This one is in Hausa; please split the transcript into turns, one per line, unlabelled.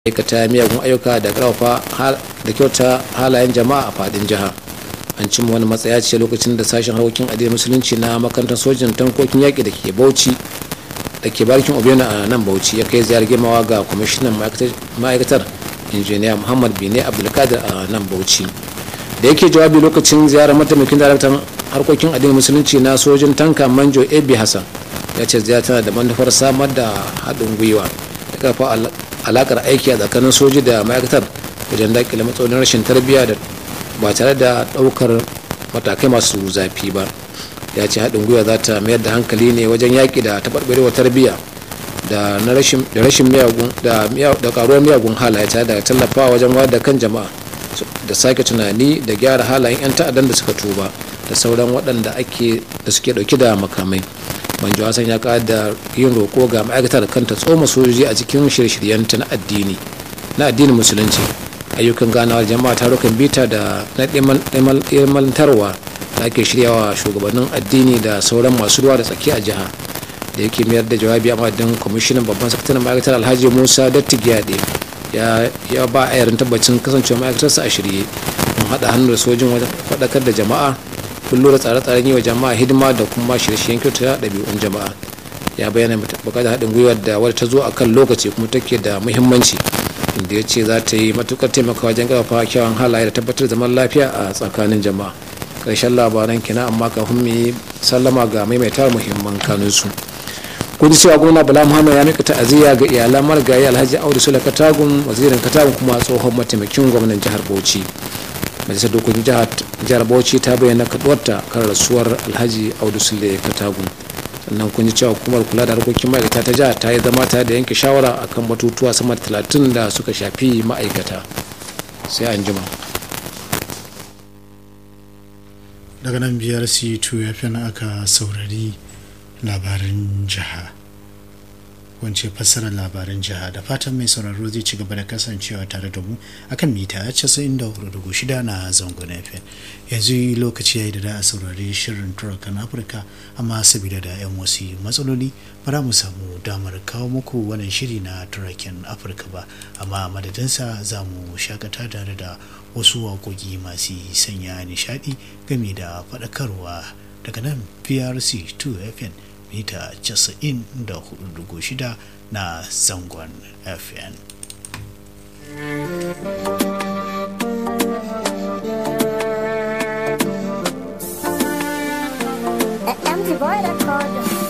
aikata miyagun ayyuka da ƙarfafa da kyauta halayen jama'a a fadin jiha an cimma wani matsaya ce lokacin da sashen harkokin addinin musulunci na makarantar sojin tankokin yaƙi da ke bauchi da ke barkin obiyana a nan bauchi ya kai ziyarar girmawa ga kwamishinan ma'aikatar injiniya muhammad bine abdulkadir a nan bauchi da yake jawabi lokacin ziyarar mataimakin daraktan harkokin addinin musulunci na sojin tanka manjo ab hassan ya ce ziyara tana da manufar samar da haɗin gwiwa da ƙarfa alakar aiki a tsakanin soji da ma'aikatar wajen dakile matsalolin rashin tarbiyya da ba tare da ɗaukar matakai masu zafi ba ya ce haɗin gwiwa za ta mayar da hankali ne wajen yaƙi da taɓarɓarewar tarbiyya da rashin miyagun da ƙaruwar miyagun halaye tare da tallafawa wajen wayar da kan jama'a da sake tunani da gyara halayen 'yan ta'addan da suka tuba da sauran waɗanda ake da suke ɗauki da makamai manjo hassan ya kada da yin roko ga ma'aikatar kanta tsoma sojoji a cikin shirye-shiryenta na addini na addinin musulunci ayyukan ganawar jama'a tarukan bita da na ilmantarwa da ake shiryawa shugabannin addini da sauran masu ruwa da tsaki a jiha da yake mayar da jawabi a madadin kwamishinan babban sakataren ma'aikatar alhaji musa dattigiyade ya ba a yarin tabbacin kasancewa ma'aikatarsa a shirye don haɗa hannu da sojin wajen faɗakar da jama'a kullu da tsare-tsaren yi wa jama'a hidima da kuma shirye-shiryen kyauta ɗabi'un jama'a ya bayyana bukatar haɗin gwiwar da wadda ta zo a kan lokaci kuma take da muhimmanci inda ya ce za ta yi matukar taimaka wajen ƙarfafa kyawun halaye da tabbatar zaman lafiya a tsakanin jama'a ƙarshen labaran kina amma kafin mu yi sallama ga maimaitar muhimman kanunsu kun ji cewa gwamna bala muhammad ya mika ta'aziyya ga iyalan marigayi alhaji audu sula katagun wazirin katagun kuma tsohon mataimakin gwamnan jihar bauchi majalisar dokokin jihar bauchi ta bayyana kaduwarta kan rasuwar alhaji audu sule katagun sannan kun ji cewa hukumar kula da harkokin ma'aikata ta jihar ta yi zama ta da yanke shawara akan batutuwa sama da talatin da suka shafi ma'aikata sai an jima
daga nan biyar c2 ya fi aka saurari labaran jiha wance fassarar labaran jiha da fatan mai sauraro zai ci gaba da kasancewa tare da mu akan mita 94.6 na zangon fm yanzu lokaci ya yi da da a saurari shirin turakan afirka amma sabida da yan wasu matsaloli ba mu samu damar kawo muku wannan shiri na turaken afirka ba amma madadinsa za mu shakata tare da wasu waƙoƙi masu sanya nishaɗi game da faɗakarwa daga nan prc 2 fm mita 94.6 na zangon fm